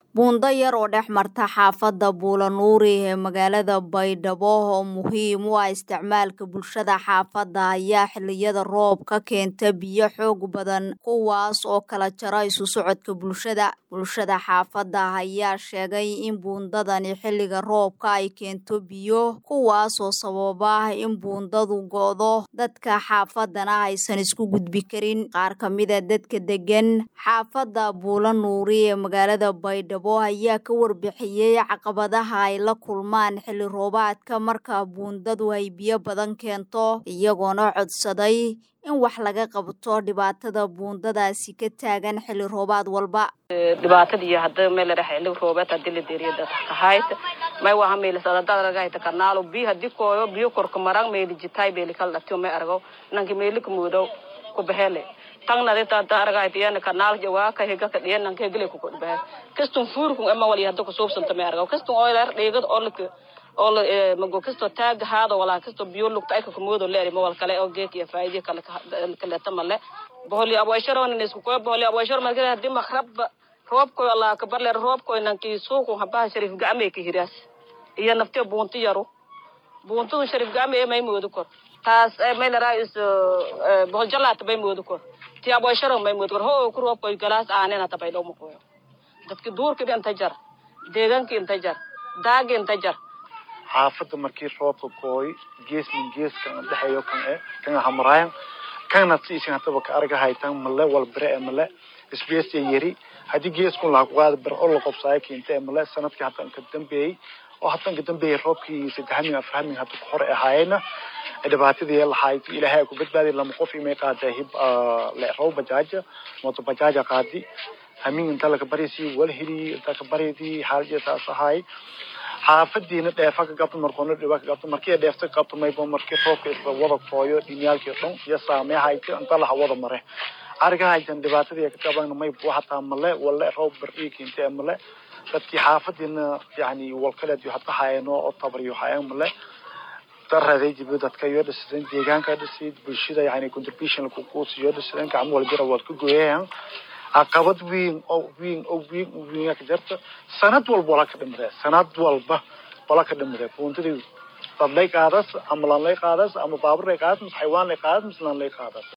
buundo yar oo dhex marta xaafadda buulanuuri ee magaalada baydhabo oo muhiim u ah isticmaalka bulshada xaafadda ayaa xilliyada roobka keenta biyo xoog badan kuwaas oo kala jara isu socodka bulshada bulshada xaafadda ayaa sheegay in buundadani xilliga roobka ay keento biyo kuwaas oo sababa in buundadu go'do dadka xaafaddana aysan isku gudbi karin qaar ka mida dadka degan xaafadda buulanuuri ee magaalada baydhabo ayaa ka warbixiyey caqabadaha ay la kulmaan xilli roobaadka marka buundadu ay biyo badan keento iyagoona codsaday in wax laga qabto dhibaatada buundadaasi ka taagan xilli roobaad walba dhibaatadii hadda meel dhex xilli roobaad hadii la deeriyo dad kahayt may waha meel sadada ragayta kanaalo bi hadii kooyo biyo korka marang meel jitay beel kala dhatiyo may argo nanki meel ka muudo ku behele tangna dita daragayt yan kanaal jawa ka hega ka dhiyan nanki gele ku ku behe kastun fuurkun ama wali hadda ku soobsanta may argo kastun oylar dheegad olka oo mago kasto taag haado walaa kasto biyo lugta ay ka kumoodo leeri ma wal kale oo geek iyo faa'iido kale kale tamale boholi aboysharo nin isku ko boholi aboysharo ma gele hadii makhrab roob ko allah ka barle roob ko nanki suuqu haba sharif gacme ka hiraas iyo nafte buunti yaro buuntu sharif gacme may moodo kor taas may la raayis bohol jalaat bay moodo kor ti aboysharo may moodo kor ho ku roob ko galaas aanena tabay do mo ko dadki duurka inta jar deegaanka inta jar daagi inta jar xaafadda markii roobka gooy gees min gees kan dhexeeyo kan e kan hamraayan kana siisin hataba ka arga haytan male wal bere e male space yari hadii geeskun laha kuqaada ber oo la qobsaayo keenta e male sanadkii haddan ka dambeeyey oo haddan ka dambeeyey roobkii saddexamin aframin hadda ku hore ahaayena dhibaatadii lahayd ilaahay ku badbaadi lama qof imay qaada hib leerow bajaaja mooto bajaaja qaadi hamin inta laga barisi wal heli inta ka baridi xaalada saas ahay xaafadiina dheefa ka qabto markoona dhiba ka qabto markii dheefta ka qabto mayba markii roobka isla wada fooyo dhinyaalkii dhan iyo saameehayta inta laha wada mare argahaytan dhibaatadii ka qaban may buu hataa male wala roob bari keentay male dadkii xaafadiina yani walkaleed iyo hadda hayno oo tabariyo hayan male daraday jibo dadka iyo dhisan deegaanka dhisid bulshada yani contribution ku kuusiyo dhisan gacmo walbira wad ku gooyaan caqabad weyn oo weyn oo weyn oo weyn ka jirta sanad walba wala ka dhimree sanad walba wala ka dhimree buuntadii dad lay qaadas ama lan lay qaadas ama baabur lay qaadas xayawaan lay qaadas mislan lay qaadas